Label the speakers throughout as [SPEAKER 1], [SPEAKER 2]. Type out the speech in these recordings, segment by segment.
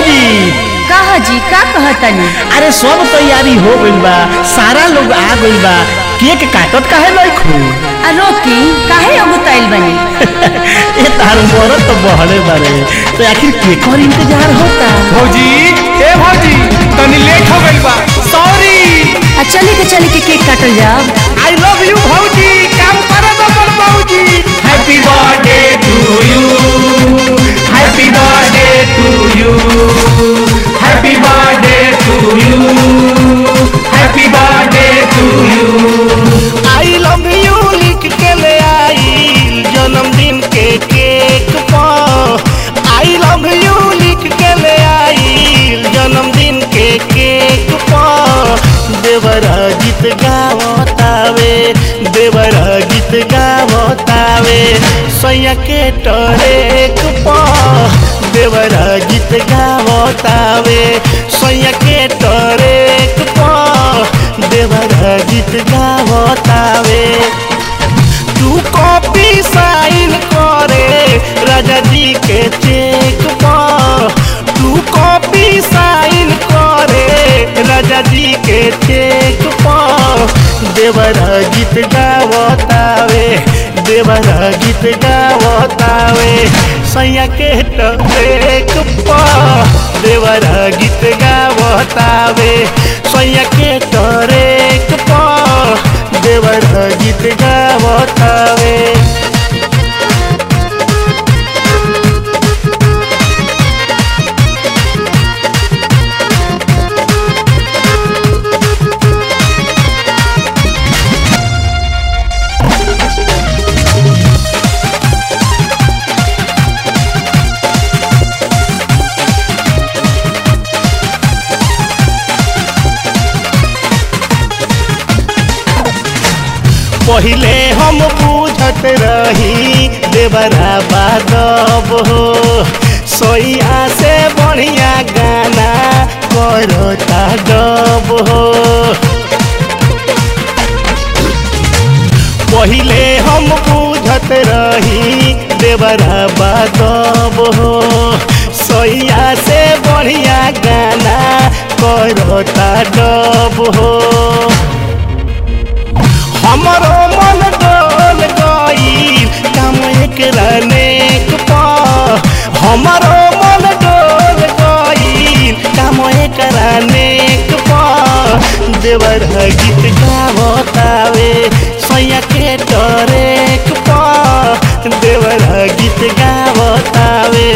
[SPEAKER 1] भौजी
[SPEAKER 2] कहा जी का कहतनी
[SPEAKER 1] अरे सब तैयारी हो गइल बा सारा लोग आ गइल बा केक काटत काहे नहीं
[SPEAKER 2] आ रोकी काहे अगुताइल बनी
[SPEAKER 1] ए तार मरत तो बहले बारे तो आखिर केकर इंतजार होता
[SPEAKER 3] भौजी ए भौजी तनी लेट हो गइल बा सॉरी
[SPEAKER 2] आ चली के चली के केक काटल जाओ
[SPEAKER 3] आई लव यू भौजी काम कर दो बड़ भौजी happy birthday to you happy birthday to you happy birthday to you happy birthday to you
[SPEAKER 4] I love you लिख के ले आई जन्मदिन के केक पर आई लव यू लिख के ले आई जन्मदिन के केक पर देवरा गीत गावतावे देवरा गीत गावतावे सैया के टरेक पर देवरा गीत गावतावे सैया के टरेक पर देवरा गीत गावतावे तू कॉपी साइन करे राजा जी के चेक पर तू कॉपी साइन करे राजा जी के चेक पर देवरा गीत गावतावे देवरा गीत गावतावे सैया के टरेक पर देवरा गीत गावतावे सैया के टरेक पर देवरा गीत गावतावे पहिले हम बुझत रही देवरा बादब हो सोइया से बढ़िया गाना करता डब हो पहिले हम बुझत रही देवरा बादब हो सोइया से बढ़िया गाना करता डब हो हमरो मन डोल गईल काम एकरा नेक पा हमरो मन डोल गईल काम एकरा नेक पा देवर गीत गावतावे सैया के टरेक पा देवर गीत गावतावे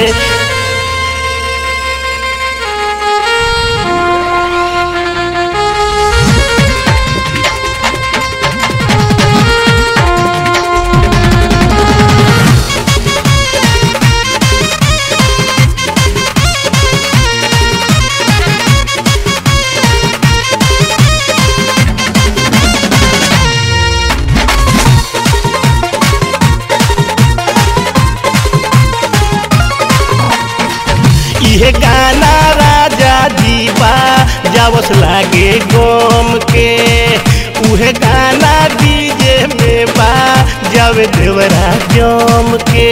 [SPEAKER 4] इहे गाना राजा दीवा जावस लागे गोम के उहे गाना डीजे में बा जावे देवरा जम के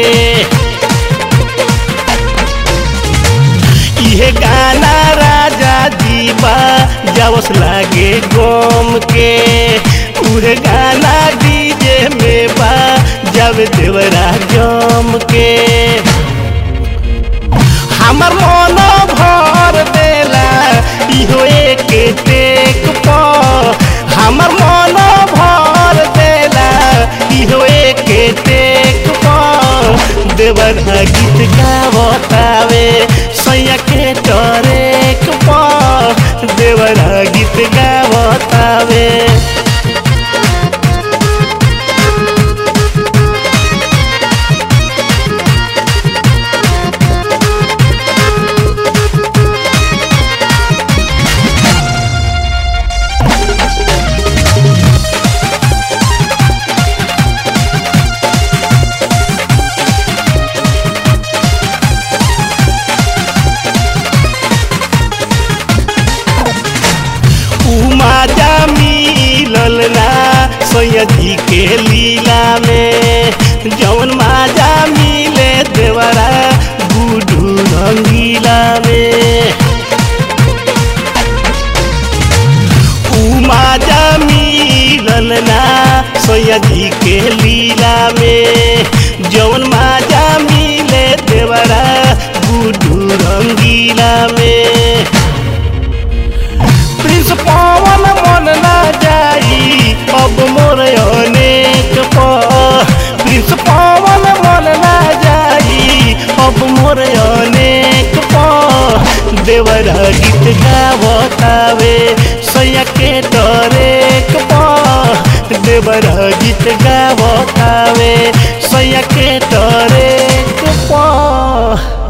[SPEAKER 4] इहे गाना राजा दीवा जावस लागे गोम के उहे गाना डीजे में बा जावे देवरा जम के हमर मन भर देला इहो एक टेक पर हमर मन भर देला इहो एक टेक पर देवर गीत गावतावे सैया के टरेक पर देवर गीत गावतावे उमाजा मिलल ना सैयदी के लीला में जौन माजा मिले देवरा गुडू रंगीला में उमाजा मिलल ना सोया जी के लीला में जौन माजा मिले देवरा गुडू रंगीला में प्रिंस पवन मन ना जाई अब मोर अनेक पर प्रिंस पवन मन ना जाई अब मोर अनेक पर देवरा गीत गावतावे सैया के डरेक पर देवरा गीत गावतावे सैया के डरेक पर